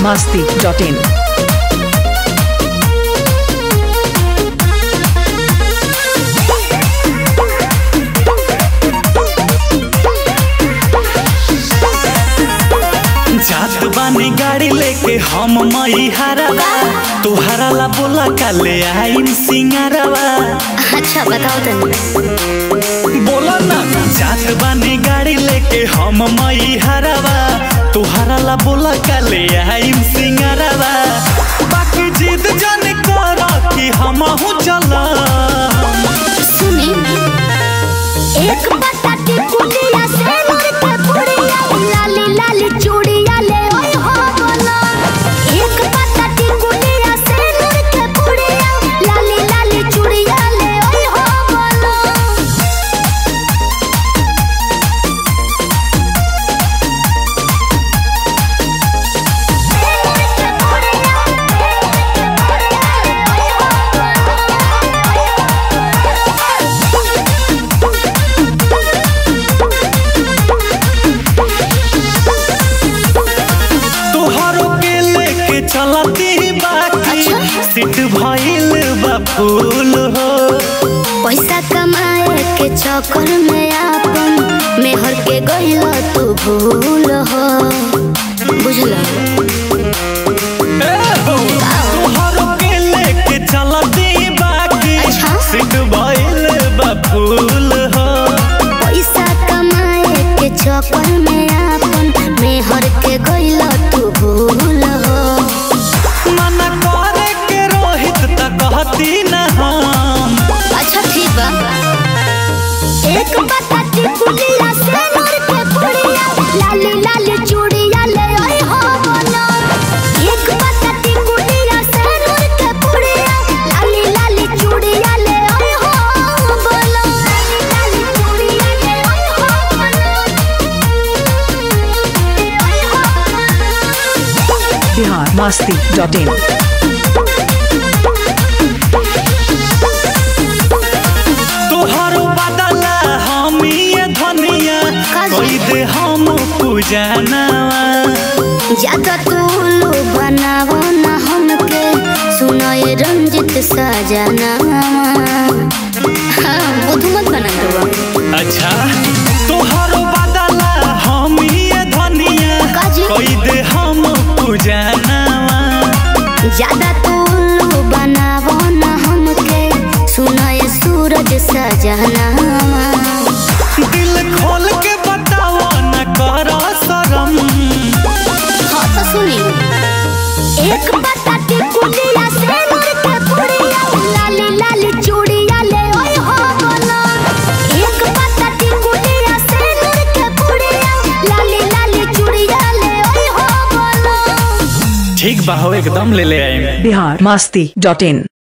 masti.in. जात बानी गाड़ी लेके हम मई हरवा तुहरा ला बोला काले आईम सिंगारवा अच्छा बताओ तनी बोला ना जात बानी गाड़ी लेके हम मई हरवा तुहरा ला बोला काले आईम सिंगारवा बाकी जिद जाने कर कि हम हूँ चला सुनी एक बताती कुलिया से मोर के पुड़िया लाली लाली चूड़िया ले ओए हो बोला एक बताती कुलिया से मोर के पुड़िया लाली लाली चूड़िया ले ओए हो बोला तुहरो के लेके चलती बाकी अच्छा। सीट भइल बा फूल हो पैसा कमाए के चक्कर में आपन मेहर के गइल तू भूल हो बुझला तुहरो के लेके चलती बाकी अच्छा। सीट भइल बा फूल हो पैसा कमाए के चक्कर में आपन मेहर के गइल तू भूल हो मना करे के रोहित त कहती न हम अच्छा ठीक बा एक बताती कुलिया से मोर के पुड़िया लाली लाली चूड़िया ले ओए हो बोलो एक बताती कुलिया से मोर के पुड़िया लाली लाली चूड़िया ले ओए हो बोलो लाली लाली चूड़िया ले ओए हो बोलो Bihar masti.in. तुहरो बदला हम ये धनिया काजी। कोई दे हम पूजनवा ज्यादा तूलू बनावो ना हमके सुनो ये रंजित सजना हाँ बुध मत बना दो अच्छा तुहरो बदला हम ये धनिया काजी। कोई दे हम पूजनवा ज्यादा तूलू बनावो ना हमके सुनो ये सूरज सजना दिल खोल के बताओ न करो शरम हाँ तो सुनी एक बताती कुलिया से मोर के पुड़िया लाली लाली चूड़िया ले ओए हो बोलो एक बताती कुलिया से मोर के पुड़िया लाली लाली चूड़िया ले ओए हो बोलो ठीक बा हो एकदम ले ले आएंगे Bihar masti.in.